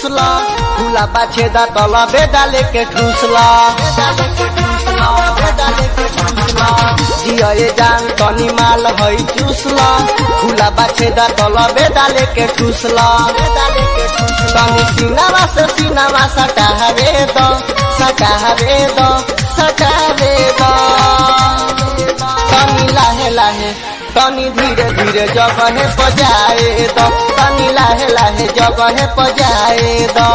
ठूसला खुला बाछे दा तला बेदा लेके ठूसला जिया ये जान तनी माल हई चूसला खुला बाछे दा तला बेदा लेके ठूसला तनी सीनावा से सीनावा सटावे दो सटावे दो सटावे दो तनी लाहे लाहे तनी धीरे धीरे जगहे पजाए दो तनी लाहे लाहे जगहे पजाए दो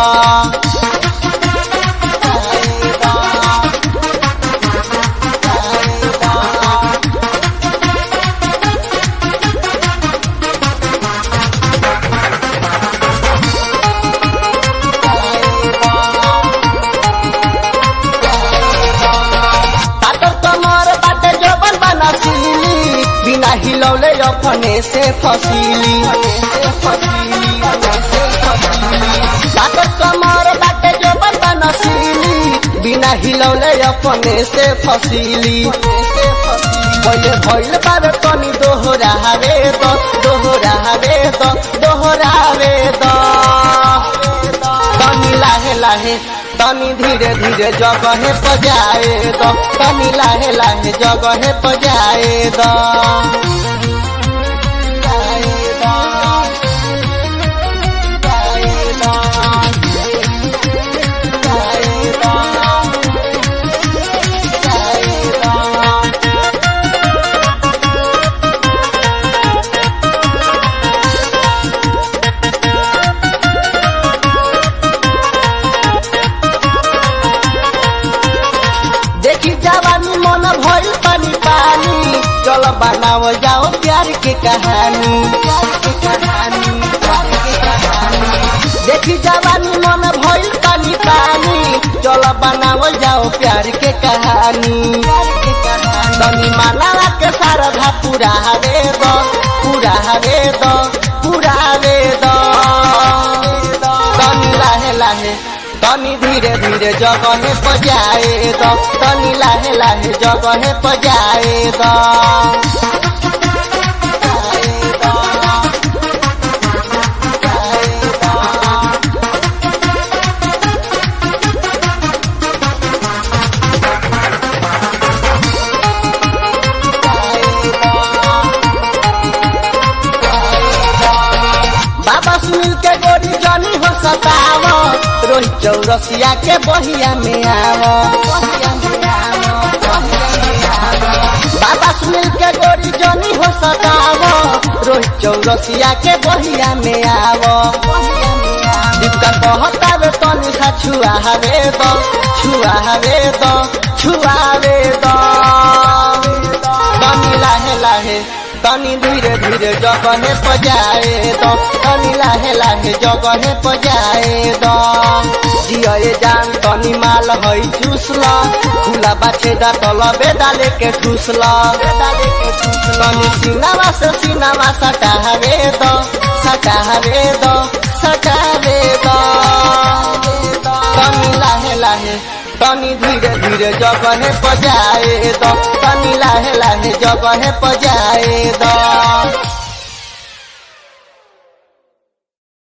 तातर कमर बाटे जबन बनसीली बिना हिलौले अपने से फसीली तातर कमर बाटे जबन बनसीली बिना हिलौले अपने से फसीली पहिले भइल बारे तनी दोहरावे दो दोहरावे दो दोहरावे दो तनी लाहे लाहे तनी धीरे धीरे जगहे पजाए दो तनी लाहे लाहे जगहे पजाए दो देखी जवानी मन भइल पानी पानी चल बनाओ जाओ प्यार के कहानी देखी जवानी मन भइल पानी पानी चल बनाओ जाओ प्यार के कहानी तनी माला के सारधा पूरा हवे दो पूरा हवे दो पूरा हवे दो तनी लाहे लाहे तनी धीरे धीरे जगहे पजाए दो तनी लाहे लाहे जगहे पजाए दो बाबा सुनील के गोरी जनी हो सताव रोहित चौरसिया के बहिया में आव बाबा सुनील के गोरी जनी हो सताव रोहित चौरसिया के बहिया में आव दीपका कहतावे तनी सा छुआ हवे दो छुआ हवे दो छुआ हवे दो तनी लाहे लाहे तनी धीरे धीरे जगहे पजाए दो तनी लाहे लाहे जगहे पजाए दो जिये जान तनी माल हई चूसला खुला बाछे दा तल बेदा लेके ठूसला तनी सीनावा से सीनावा सटावे दो सटावे दो सटावे दो तनी लाहे लाहे तनी धीरे धीरे जगहे पजाए दो तनी लाहे लाहे जगहे पजाए दो